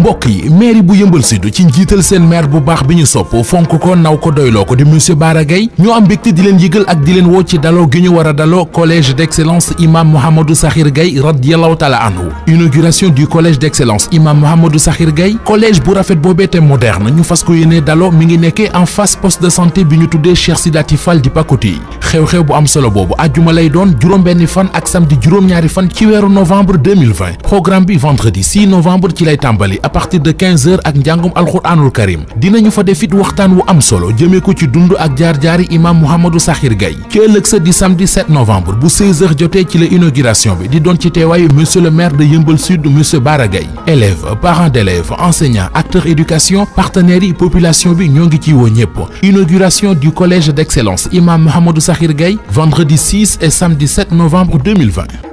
mbokk yi mairie bu yëmbal sud ci njiital seen maire bu baax bi ñu sopp fonk ko naw ko doyloo ko di monsieur Bara Gaye ñoo am mbégte di leen yëgal ak di leen woo ci daloo gi ñu war a daloo collège d'excellence imam Mouhamadou Sakhir Gaye radiallahu taala anhu inauguration du collège d'excellence imam Mouhamadou Sakhir Gaye collège bu rafet boobee te moderne ñu fas ko yéene daloo mi ngi nekkee en face poste de santé bi ñu tuddee Cheikh Sidati Fall di Pakoti yi xew-xew bu am solo boobu ajjuma lay doon juróom-benni fan ak samedi juróom-ñaari fan ci weeru novembre 2020 programme bi vendredi 6 novembre ci lay tàmbali à partir de 15 heures ak njàngum alxuraanul karim dinañu fa def it waxtaan wu am solo jëmee ko ci dund ak jaar-jaari imam Mouhamadou Sakhir Gaye ci ëllëg sa di samedi 7 novembre bu 16 heures jotee ci la inauguration bi di doon ci teewaayu monsieur le maire de Yeumbeul Sud monsieur Bara Gaye élèves parents d'élèves enseignants acteurs éducation partenaires yi population bi ñoo ngi ciy woo ñëpp inauguration du collège d'excellence imam Mouhamadou Sakhir Gaye vendredi 6 et samedi 7 novembre 2020